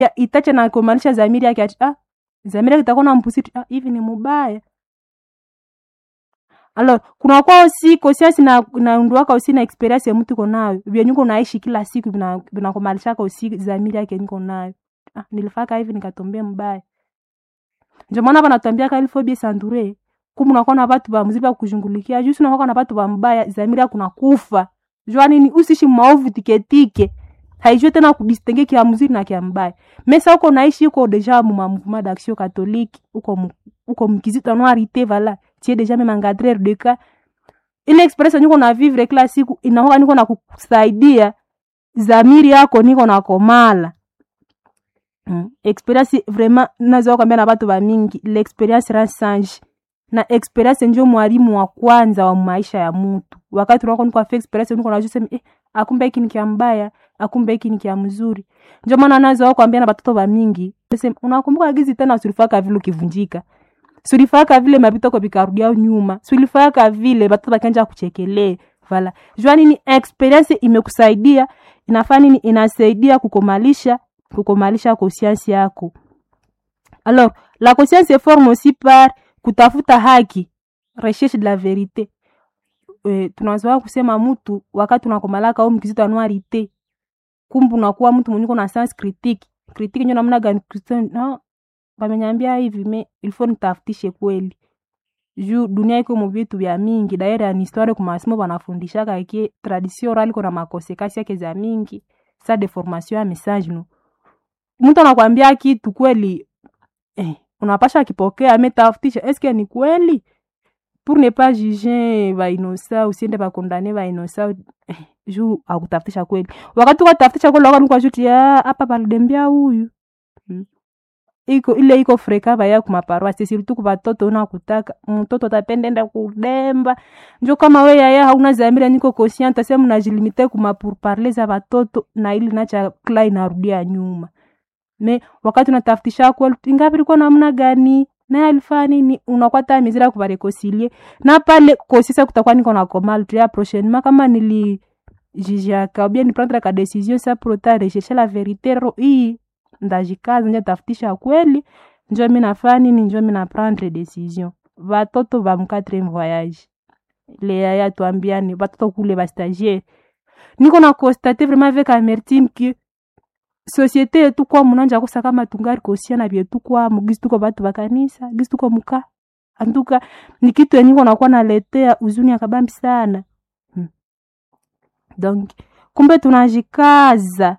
ya itache na kumaanisha zamiri yake ati ah zamiri yake itakuwa na mpusiti ah hivi ni mubaya alors kuna kwa aussi conscience na naunduaka aussi na experience ya mtu iko nayo vyenye uko naishi kila siku vina- vinakumalishaka aussi zamiri yake niko nayo ah nilifaka hivi nikatombea mbaya ndio maana banatwambiaka ilfo bien s'entourer kumu unakuwa na watu ba mzuri ba kujungulikia juu unakuwa na watu ba mbaya zamiri yako nakufa jua nini usishi maovu tiketike haijue tena kudistingue kia mzuri na kia mbaya mesa uko naishi uko deja mu mouvement d'action catholique uko mu- uko mkizito noirité vala tie deja même encadreur de cas ile experience niko na vivre kila siku inahoka niko na kusaidia zamiri yako niko na komala mm. experience vraiment naweza kwambia na watu ba mingi l'experience rend sage na experience njo mwalimu wa kwanza wa maisha ya mutu wakati unako niko afa experience niko najua sema eh, akumbe hiki ni kia mbaya akumbe hiki ni kia mzuri njo maana nazo kwambia na batoto ba mingi sema unakumbuka gizi tena usilifaka vile ukivunjika sulifaka vile mapito kwa vikarudia nyuma sulifaka vile batoto bakanja kuchekelee vala jua nini experience imekusaidia inafaa nini inasaidia kukomalisha kukomalisha conscience yako alors la conscience se forme aussi par kutafuta haki recherche de la verite e, tunazoa kusema mtu wakati unakomalaka au mkizito anuarite kumbu unakuwa mtu mwenye uko na sens critique critique nyo namna gani Kristo- no bamenyambia hivi me ilfo nitafutishe kweli juu dunia iko mu vitu vya mingi daire ya histoire ku masomo banafundishaka ke tradition orale iko na makonsekansi yake za mingi sa deformation ya message no mtu anakwambia kitu kweli eh, unapasha kipokea ametafutisha eske ni kweli pour ne pas juger bainosa usiende bakondane bainosa eh, juu akutafutisha kweli wakati ukatafutisha kweli wakati ukashuti hapa balidembia huyu mm. iko ile iko freka baya kumaparoasi surtout ku batoto unakutaka mtoto tapendenda kudemba njo kama we yaya hauna zamira niko conscient ase mnajilimite kuma pour parler za batoto na ili nacha kla inarudia nyuma me wakati unatafutisha kweli ingapi ilikuwa namna gani naye alifanya nini unakwata mizira kubarekoncilie na pale kosisa kutakuwa niko na komal tu ya prochainement kama nili jijiaka bien ni prendre ka decision sa prota rechercher la verite ro hii ndajikaza nje tafutisha kweli njo mi nafanya nini njo mi na prendre decision batoto ba mquatrième voyage le yaya tuambiani batoto kule bastagiaire niko na constate vraiment avec amertime que société yetu kwa munanja kosa kama tungari kosia na vyetu kwa mugisi tuko batu bakanisa gisi tuko muka antuka ni kitu yenye iko nakuwa naletea uzuni akabambi sana hmm. donc kumbe tunajikaza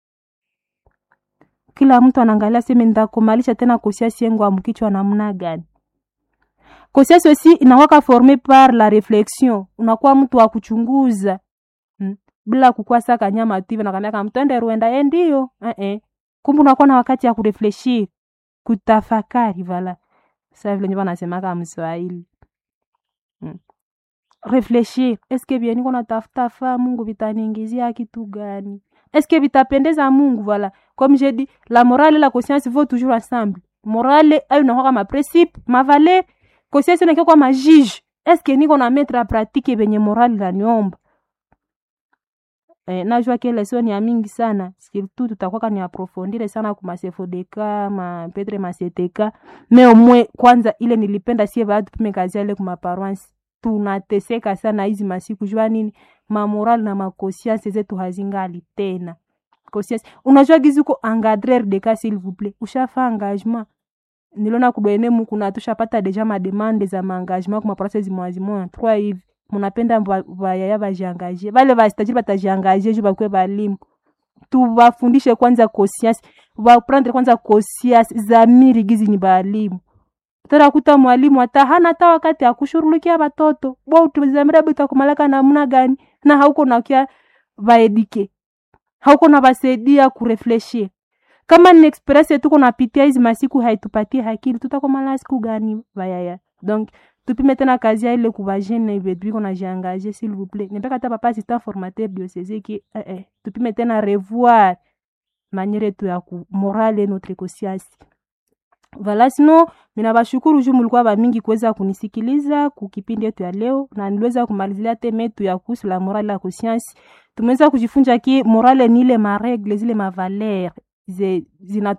kila mtu anaangalia seme ndakomalisha tena kosiasi yengu amkichwa namna gani kosiasi aussi inakwaka forme par la reflexion unakuwa mtu wa kuchunguza hmm. bila kukuwa saka nyama tu hivi nakwambia kama mtende ruenda ye ndio eh -eh. kumbe unakuwa na wakati ya kurefleshir kutafakari vala sa vile nyewe nasemaka mswahili hmm. refleshir eske bien niko natafuta faa mungu vitaniingizia kitu gani eske vitapendeza mungu voilà comme j'ai dit la morale et la conscience vont toujours ensemble morale ayo nakwaka maprincipe mavale conscience nakia kwa majige eske niko na mettre a pratique venye morale naniomba eh, najua ke leson ya mingi sana surtout tutakwaka ni aprofondire sana ku masefodeka ma petre maseteka me omwe kwanza ile nilipenda sie baatu tume kazi ale ku maparoansi tunateseka sana hizi masiku jua nini mamoral na makosianse zetu hazingali tena conscience unajua gizi uko engadrer de cas s'il vous plaît ushafa engagement niliona kudwene muku na tushapata deja mademande za maengagement kuma process mwazimoya trois hivi munapenda vayaya vajiangaje vale vastajiri vatajiangaje ju vakuwe valimu tuvafundishe kwanza conscience vaprendre kwanza conscience zamiri gizi ni valimu tarakuta mwalimu hata hana hata wakati akushurulikia watoto bo tuzamira bitakumalaka namna gani na hauko nakia vaedike hauko na vasaidia kurefleshir kama ni experience tuko napitia hizi masiku haitupatie hakili tutakomala siku gani vayaya donc tupime tena kazi ya ile kuvajene vetu iko najiangaje s'il vous plaît nipeka hata papa assistant formateur diocese ki eh, eh, tupime tena revoir maniere yetu ya ku morale notre conscience Vala sino mina bashukuru juu mulikuwa bamingi kuweza kunisikiliza kukipindi yetu ya leo, na niliweza kumalizia teme yetu ya kuhusu la morale la conscience. Tumeweza kujifunza ki morale ni ile maregle zile mavaler zina